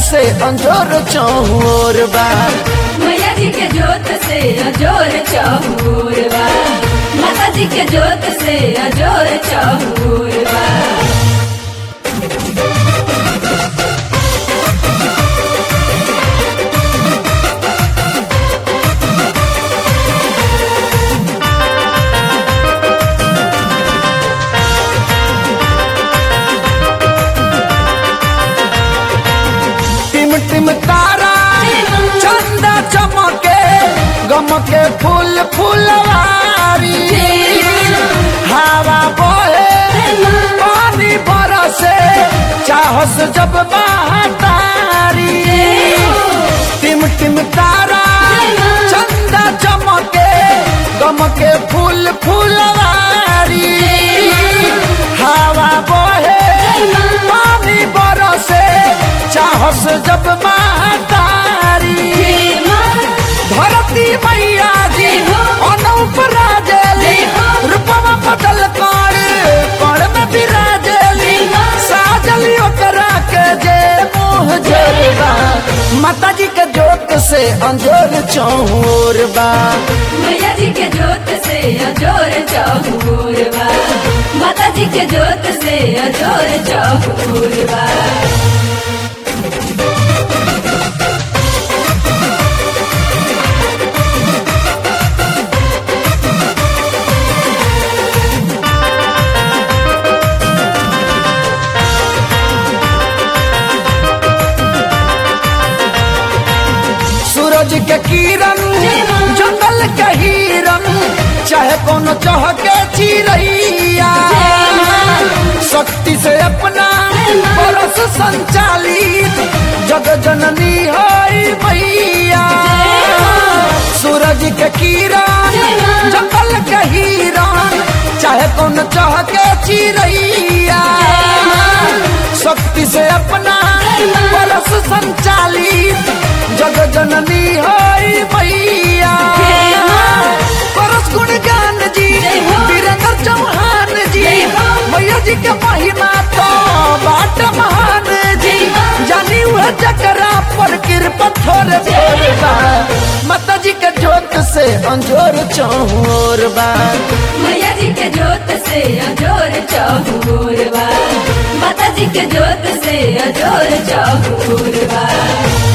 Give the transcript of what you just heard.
से अंजोर चौर बा मैया जी के जोत से अजोर चहूर बा माता जी के जोत से अजोर चहूर बा टिम टिम तारा चंदा चमके गमके फूल फुलवारी हवा बहे पानी बरसे चाहस जब महतारी टिम टिम तारा चंदा चमके गमके फूल फुलवारी हवा बहे पानी बरसे चाहस जब महतारी धरती मैया जी अनूप राजेली रूपवा बदल कर कण में विराजेली साजली ओकरा के जे मोह जरबा माता जी के जोत से अंजोर चौर बा मैया जी के जोत से अजोर चहूर बा माता जी के जोत से अजोर चहूर बा सूरज के किरण जंगल के हिरन चाहे कोनो चहके चिड़ैया शक्ति से अपना परस संचालित जग जननी है मैया सूरज के किरण जंगल के हिरन चाहे कोनो चहके चिड़ैया शक्ति से अपना परस संचालित जग जननी है मैया परस गुण ज्ञान जी वीरेंद्र चौहान जी मैया जी के महिमा तो बाट महान जी जानी हुआ जकरा पर कृपा थोड़े थोड़े बा माता जी के जोत से अंजोर चौर बा मैया जी के जोत से अजोर चहूर बा माता जी के जोत से अजोर चहूर बा